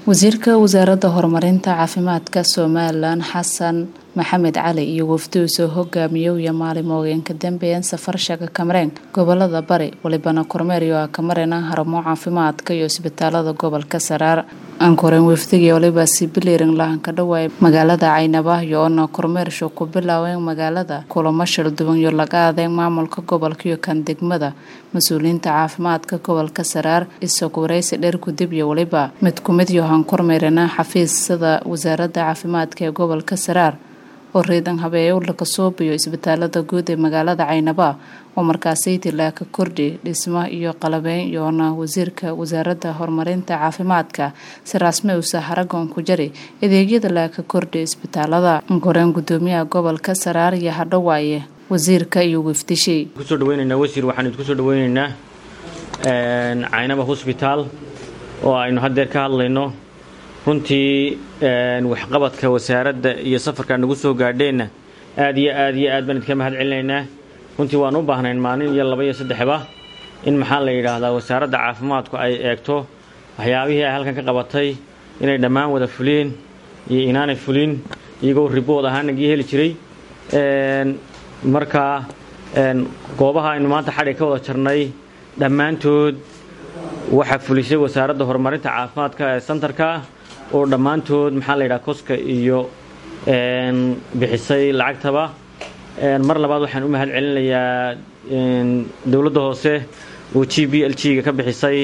wasiirka wasaaradda horumarinta caafimaadka somalilan xasan maxamed cali iyo wafdi uu soo hogaamiyowya maalimoogeenka dambeeyeen safar shaga kamareen gobolada bari walibana kormeer iyo a kamarena haramo caafimaadka iyo isbitaalada gobolka saraar ankoreen wafdigii waliba sibiliring lahanka dhawaay magaalada caynabahyo oona kormeersho ku bilaaween magaalada kulamo shil duwan iyo laga adeeg maamulka gobolka iyo kan degmada mas-uuliyiinta caafimaadka gobolka saraar isagu waraysi dheer kudib iyo waliba mid kumid yohan kormeerena xafiisyada wasaaradda caafimaadka ee gobolka saraar oo reedan habeeyo laka soobiyo isbitaalada guud ee magaalada caynaba oo markaasaytii laaka kordhi dhismo iyo qalabeyn iyoona wasiirka wasaaradda horumarinta caafimaadka si rasmi usa haragoon ku jari adeegyada laaka kordhi isbitaalada koreen gudoomiyaha gobolka saraar iyo hadhowaaye wasiirka iyo wafdishii kusoo dhaweyneynaa wasiir waxaan idinku soo dhaweyneynaa caynaba hosbitaal oo aynu haddeer ka hadlayno runtii waxqabadka wasaaradda iyo safarka nagu soo gaadheenna aad iyo aad iyo aad baan idinka mahad celinaynaa runtii waan u baahnayn maalin iyo laba iyo saddexba in maxaa la yidhaahdaa wasaaradda caafimaadku ay eegto waxyaabihii ay halkan ka qabatay inay dhammaan wada fuleen iyo inaanay fulin iyagoo ribood ahaan nagii heli jiray marka goobaha aynu maanta xadhig ka wada jarnay dhammaantood waxaa fulisay wasaaradda horumarinta caafimaadka ee santarka oo dhammaantood maxaa la yidhaha koska iyo bixisay lacagtaba mar labaad waxaan u mahad celinayaa dowladda hoose oo g b l g-ga ka bixisay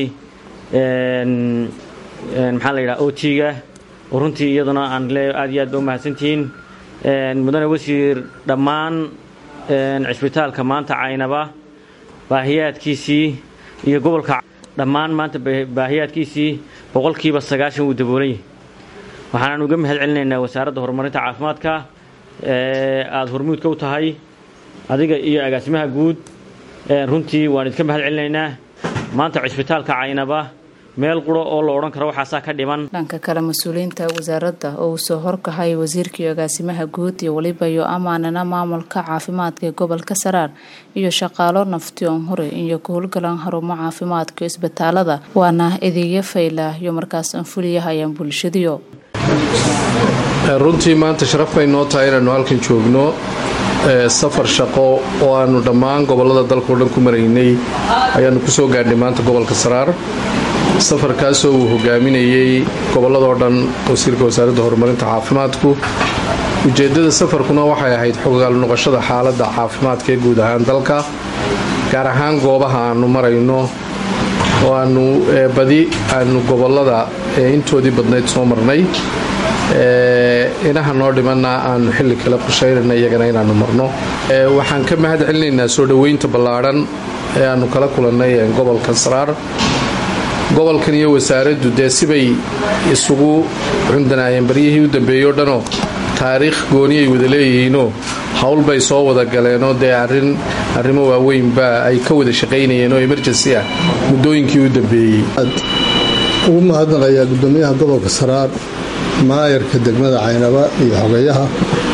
maxaa la yidhaha o g-ga oo runtii iyaduna aan le aad iyo aad ba u mahadsantihiin mudane wasiir dhammaan cisbitaalka maanta caynaba baahiyaadkiisii iyo gobolka dhammaan maanta baahiyaadkiisii boqolkiiba sagaashan wuu daboolan yahay waxaanaan uga mahad celinaynaa wasaaradda horumarinta caafimaadka aada hormuudka u tahay adiga iyo agaasimaha guud runtii waan idinka mahad celinaynaa maanta cisbitaalka caynaba meel quro oo la odhan karo waxaasaa ka dhiman dhanka kale mas-uuliyiinta wasaaradda oo uu soo horkahay wasiirka iyo agaasimaha guud iyo weliba iyo amaanana maamulka caafimaadka ee gobolka saraar iyo shaqaalo nafti oon hore iyo ka howlgalaan harumo caafimaadka isbitaalada waana adeegyo faylah iyo markaas aan fuliyahayaan bulshadiyo runtii maanta sharaf bay noo tahay inaannu halkan joogno safar shaqo oo aannu dhammaan gobollada dalkao dhan ku maraynay ayaannu ku soo gaadhnay maanta gobolka saraar safarkaasoo uu hogaaminayey gobolladoo dhan wasiirka wasaaradda horumarinta caafimaadku ujeeddada safarkuna waxay ahayd xogaal noqoshada xaaladda caafimaadka ee guud ahaan dalka gaar ahaan goobaha aannu marayno oo aannu badi aannu gobollada intoodii badnayd soo marnay inaha noo dhimanna aannu xilli kale qorshaynayna iyagana inaannu marno waxaan ka mahad celinaynaa soo dhoweynta ballaadhan ee aannu kala kulannay gobolka saraar gobolkan iyo wasaaraddu dee sibay isugu cundanaayeen baryihii u dambeeyey o dhanoo taariikh gooniyay wada leeyihiinoo howl bay soo wada galeenoo dee arin arrimo waaweynba ay ka wada shaqaynayeen oo emerjensi ah muddooyinkii u dambeeyey ugu mahadnaqayaa gudoomiyaha gobolka saraar maayarka degmada caynaba iyo xogayaha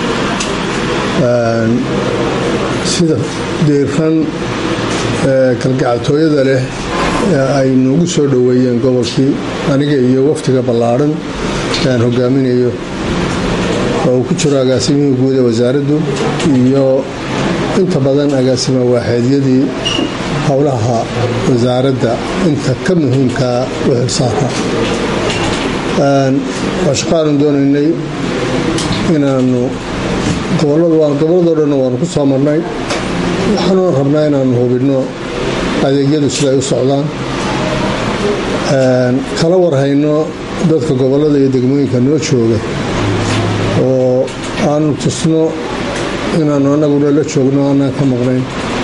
sida diiran kalgacaltooyada leh ay noogu soo dhoweeyeen gobolkii aniga iyo waftiga ballaadhan aan hogaaminayo oo uu ku jiro agaasimihii guud ee wasaaraddu iyo inta badan agaasima waaxeedyadii howlaha wasaaradda inta ka muhiimkaa u xilsaara waa shaqaanan doonaynay inaannu gobolladoo dhanna waanu ku soo marnay waxaanu rabnaa inaannu hubinno adeegyadu siday u socdaan kala warhayno dadka gobollada iyo degmooyinka noo jooga oo aanu tusno inaannu annaguna la joogno aanaan ka maqnayn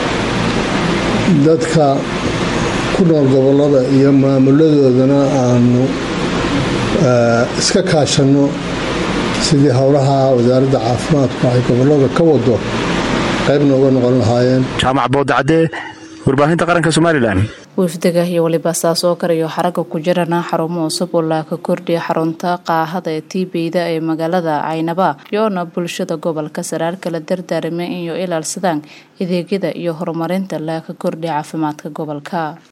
dadka ku nool gobollada iyo maamuladoodana aanu iska kaashanno sidii howlaha wasaaradda caafimaadku ay gobollada ka wado qaybna uga noqon lahaayeen jaamac boodacadee warbaahinta qaranka somalilan wafdiga iyo weliba saas oo kale iyo xaraga ku jirana xarumo cusub oo laaka kordhiya xarunta qaahada ee tiibeyda ee magaalada caynaba iyoona bulshada gobolka saraar kala dardaarame inay ilaalsadaan adeegyada iyo horumarinta laaka kordhiya caafimaadka gobolka